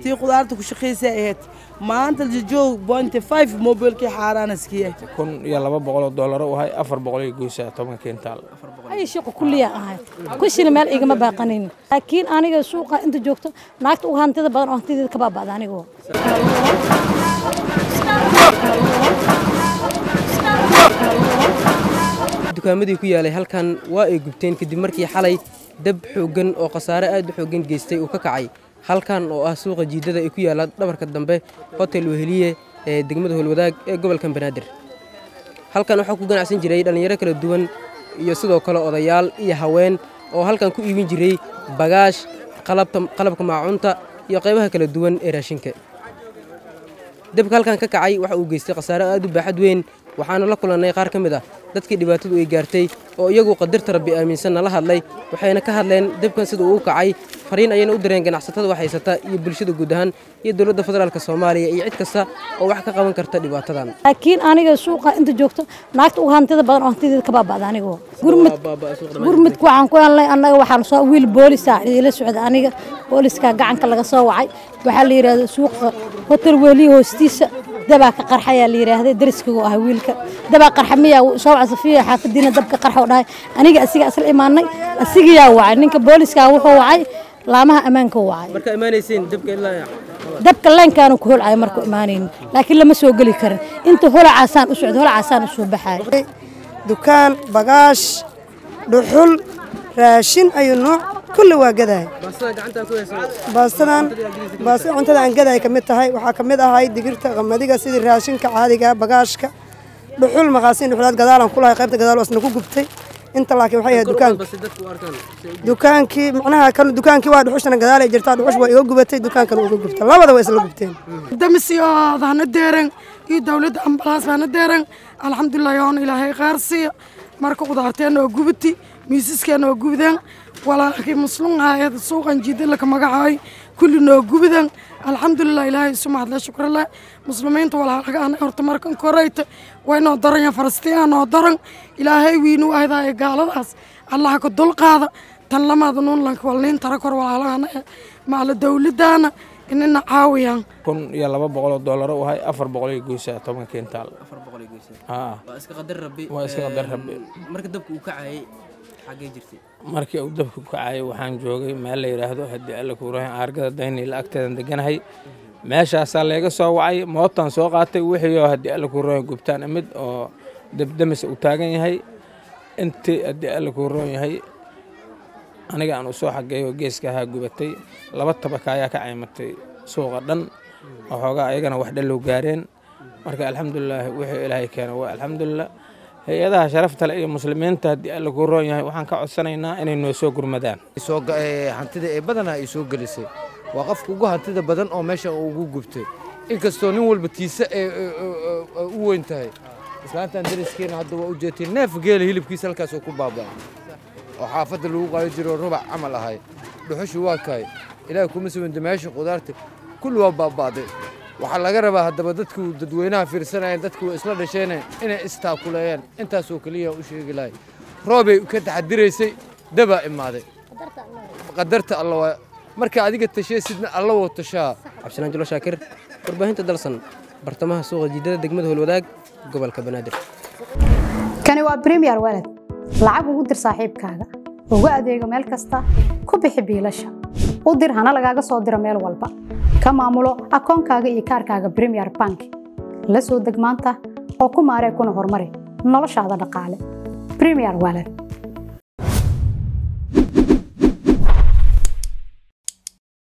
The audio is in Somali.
tii khudaarta ku shaqaysa ahayd maanta joog bointy five mobilkii xaaraanaskiya kun iyo laba boqoloo doolaro u hay afar boqol iyo goysaa toban kintaal ay shaqo kulliya ahayd kushina meel igama baaqanayn laakiin aniga suuqa inta joogto naagta uga hantida badan oo hantideeda ka baaba'da anigoo dukaamadii ku yaalay halkan waa ay gubteen kadib markii xalay dab xooggan oo khasaare aad u xooggan geystay uu ka kacay halkan oo ah suuqa jiidada ee ku yaalla dhabarka dambe hotel weheliye ee degmada holwadaag ee gobolkan banaadir halkan waxaa ku ganacsan jiray dhallinyaro kala duwan iyo sidoo kale odayaal iyo haween oo halkan ku iibin jiray bagaash qalabka maacuunta iyo qaybaha kala duwan ee raashinka dabka halkan ka kacay waxa uu geystay khasaare aad u baaxad weyn waxaana la kulannay qaar ka mid ah dadkii dhibaatadu ay gaartay oo iyagu qadarta rabbi aaminsan nala hadlay waxayna ka hadleen dabkan sida uu u kacay fariin ayayna u direen ganacsatada wax haysata iyo bulshada guud ahaan iyo dowladda federaalk soomaaliya iyo cid kasta oo wax ka qaban karta dhibaatadan laakiin aniga suuqa inta joogto naagta uga hantida badan oo hantideeda ka baaba'da anigoo gurmudka waxaan ku helnay annaga waxaan soo wiil boolisa idila socda aniga booliska gacanka laga soo wacay waxaa la yidhahda suuqa hotel weeliya hoostiisa dabaa ka qarxayaa la yidhaahday dariskigu ah wiilka dabaa qarxa miyaa soo waca safiya xaafadiina dabka qarxa oo dhahay aniga asiga asla imaanay asigayaa wacay ninka booliska wuxuu wacay laamaha ammaanka u wacay marka imaanayseen dabka ilaa dabka leenkaanu ku holcaya marku imaanayn laakiin lama soo geli karin inta holacaasaan u socda holacaasaan u soo baxaay dukaan bagaash dhuxul raashin ayuu nooc kulli waa gadaay baastadan baastada cuntada aan gadaay ka mid tahay waxaa ka mid ahay digirta qamadiga sidii raashinka caadiga bagaashka dhuxul maqaasiin dhuxulaad gadaalan ku lahay qaybta gadaal wasna ku gubtay inta laakiin waxay ahayd dukaanka dukaankii macnaha kan dukaankii waa dhuxushana gadaalay jirtaa dhuxush waa iga gubatay dukaankana uga gubtay labada waa isla gubteen damisiyoodana deeran iyo dowladda ambalaas baana deeran alxamdulilah yoon ilaahay qaar siiya marka qudaarteena oo gubati miisaskeena oo gubdeen walaalkii muslum ahayd suuqan jiidalaka magacaay kulli noo gubdan alxamdulilah ilaahay isu mahadle shukrale muslimiinta walaalaga ana horta markan korayta waynoo daran falastiina noo daran ilaahay wiinu ahdaye gaaladaas allaha ka dulqaada tan lamaada nuunlanka walniin tara kor walaalahana maala dowladdaana inina caawiyaan kun iyo laba boqoloo doolaro u hay afar boqol iyo goysaa toban kintaal waa iska qadar rabbi waa iska qadar rabbi marka dabka uu kacayay xaggee jirtay markii uu dabka ku kacayay waxaan joogay meel la yidhaahdo haddii alla kuurahan aargada daynila agteedan deganahay meeshaasaa layga soo wacay mootaan soo qaatay wixiioo haddii alla kuurahan gubtaan imid oo dabdamis uu taagan yahay intii haddii alla kuuroon yahay aniga aan u soo xageeyo geeska ahaa gubatay laba tabaka ayaa ka caymatay suuqa dhan waxoogaa ayagana wax dhallow gaareen marka alxamdulilaahi wixii ilaahay keena waa alxamdulilah hay-adaha sharafta le iyo muslimiinta haddii alla kuu roon yahay waxaan ka codsanaynaa inay noo soo gurmadaan hantida ee badanaa ay soo gelisay waa qofka ugu hantida badan oo meesha ugu gubtay inkastoo nin walba tiisa ee u weyn tahay islaantan dariskeena hadda waa u jeetay neef geela hilibkiisa halkaasoo ku baabaa oo xaafadda lagu qaadi jiro rubac camal ahay dhuxushu waa kahay ilaahay kuma sawinta meesha qudaarta kulli waa baaba'day waxaa laga rabaa haddaba dadku dadweynaha fiirsanayeen dadku isla dhasheeneen inay istaakuleeyeen intaasoo keliya u sheegi lahay roobay ka taxadiraysay dabaa imaaday qadarta alla waa marka adiga tashaysidna alla woo tashaa cabdisalaan julo shaakir warbaahinta dalsan bartamaha suuqa jiidada degmada holwadaag gobolka banaadir kani waa bremiyer walad lacag ugu dir saaxiibkaaga ugu adeego meel kasta ku bixi biilasha u dir hana lagaaga soo diro meel walba ka maamulo akoonkaaga iyo kaarkaaga bremiyer bank la soo deg maanta oo ku maaree kuna horumari noloshaada dhaqaale bremiyer walad